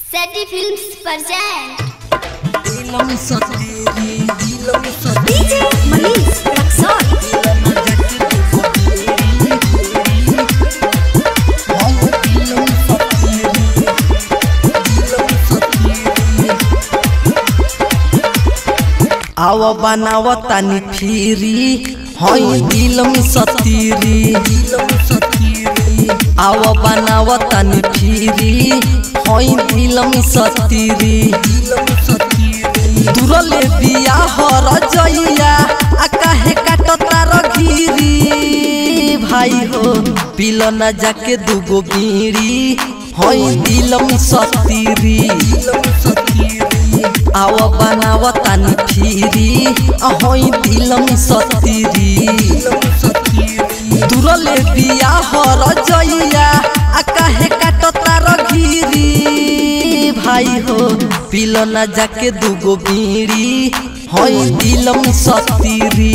Seti Films present दिलम सतेरी दिलम सतेरी DJ Manish Raksol दिलम जट सतेरी हम दिलम सतेरी दिलम सतेरी आव बनाव तानी फिरी हई दिलम सतीरी दिलम सतीरी आव बनाव तानी फिरी हई दिलम सतीरी दिलम सतीरी तुरले बिया हर जइया आ काहे काटता रघिरी भाई हो पिल न जाके दुगो बीड़ी हई दिलम सतीरी दिलम सतीरी आव बनाव तानी फिरी अहई दिलम सतीरी तुरले बिया हर जइया आ काहे काटता रघिरी भाई हो पिल न जाके दुगो बीड़ी हई दिलम सतीरी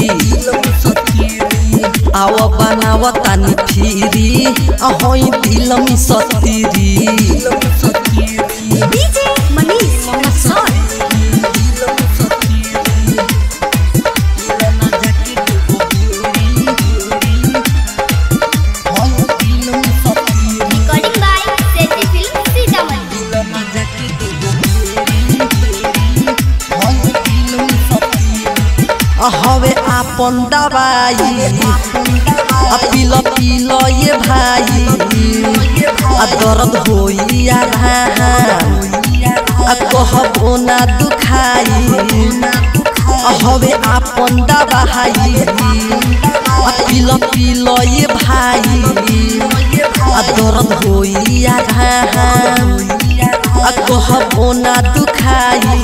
आव बनाव तानी फिरी अहई दिलम सतीरी DJ Manish Raksol Recording by Seti Films Sitamarhi हवे आपन दवाई आ पिल पिल ये भाई आ दर्द होई आ आ कहबो ना दुखाई आ हवे आपन दवाई आ पिल पिल ये भाई आ दर्द होई आ आ कहबो ना दुखाई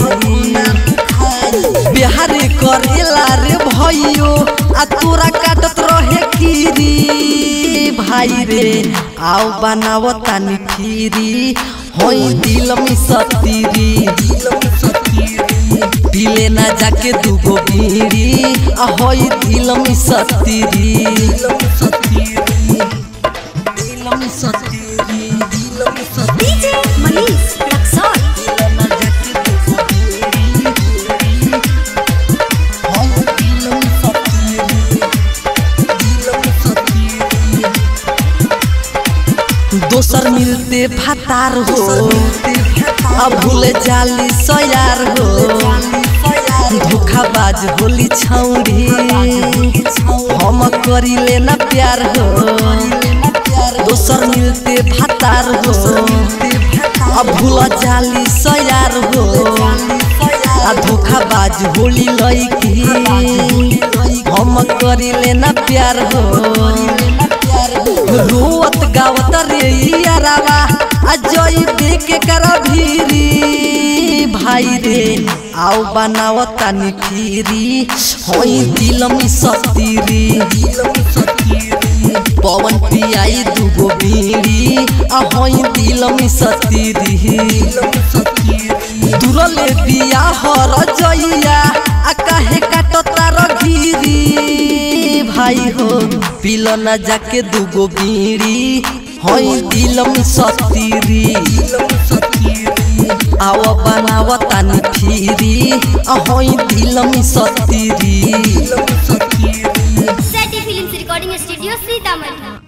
बिहार करेला रे भैयो आ तोरा काटत रहे कीरी भाई रे आओ बनाव तानी फिरी होई दिल में सतीरी पीले ना जाके दुगो बीड़ी आ होई दिल में सतीरी दिल में सतीरी दिल में सतीरी DJ Manish Raksol दोसर मिलते फतार हो अब भूले जाली सयार हो धोखाबाज होली छौरी हम करी लेना प्यार हो दोसर मिलते फतार हो अब भूल जाली सयार हो आ धोखाबाज होली लईकी हम करी लेना प्यार हो रोवत गावत रे यारावा आ जई देखे कर भीरी भाई रे आओ बनाव तानी फिरी होई दिल में सतीरी पवन पियाई दुगो बीड़ी आ होई दिल में सतीरी तुरले बिया हर जइया आ काहे काटता रघिरी भाई हो पिल न जाके दुगो बीड़ी हई दिल में सतीरी आव बनाव तानी फिरी हई दिल में सतीरी Seti Films Recording Studio Sitamarhi